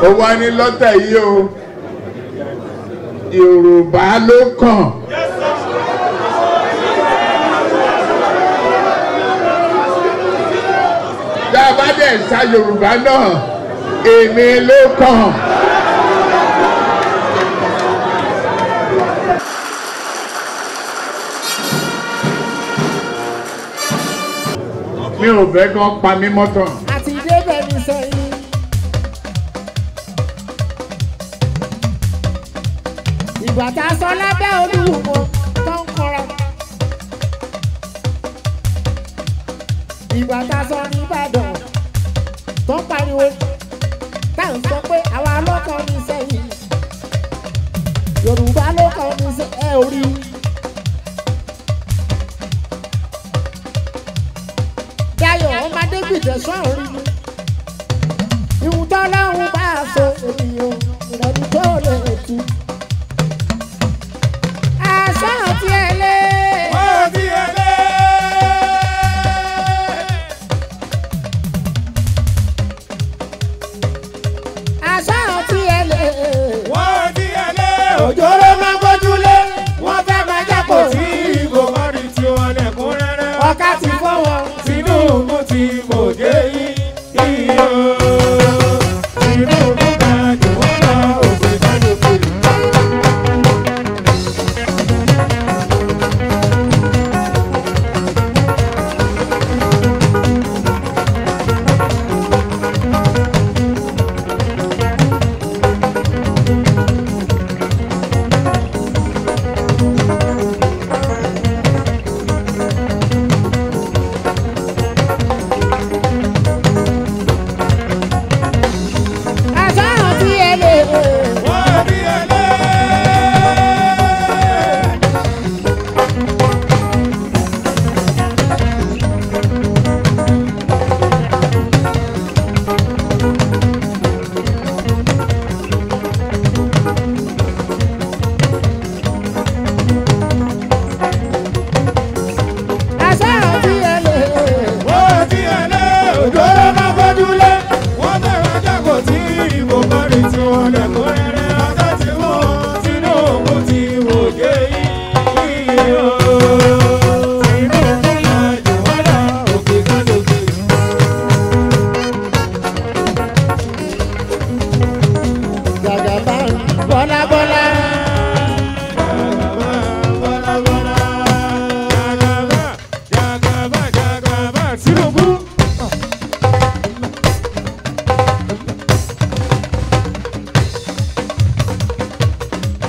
ó wá ní lọ́tẹ̀ yìí o yorùbá ló kàn. tá a bá dẹ̀ sa yorùbá náà èmi ló kàn. mi ò fẹ́ kán pa mí mọ́tàn. àti débẹ̀ ní sẹ́yìn. ìgbà tá a sọ lábẹ́ olúwo tó ń kọra. ìgbà tá a sọ ní ìbàdàn tó ń pariwo tá à ń sọ pé àwa lọ́kàn ní sẹ́yìn. yorùbá lọ́kàn ní sẹ́yìn ẹ ò rí i. Dayọ̀ ọmọdé gbìdẹ̀ sọ̀rọ̀ mi. Ìhun tọ́lọ́hún bá a so ènìyàn ìrẹ́ni tó lè tu. Àṣà àti ẹlẹ́. Wọ́n ti ẹlẹ́. Àṣà àti ẹlẹ́. Wọ́n ti ẹlẹ́. Òjòrò máa gbójúlé. Wọ́n fẹ́ máa jápò Tí ìbò kan di tiwọn lẹ́kúnrẹ́rẹ́. Ọ̀ká ti fọ́ wọn. Tinubu ti mòye yín. Iyo. Tinubu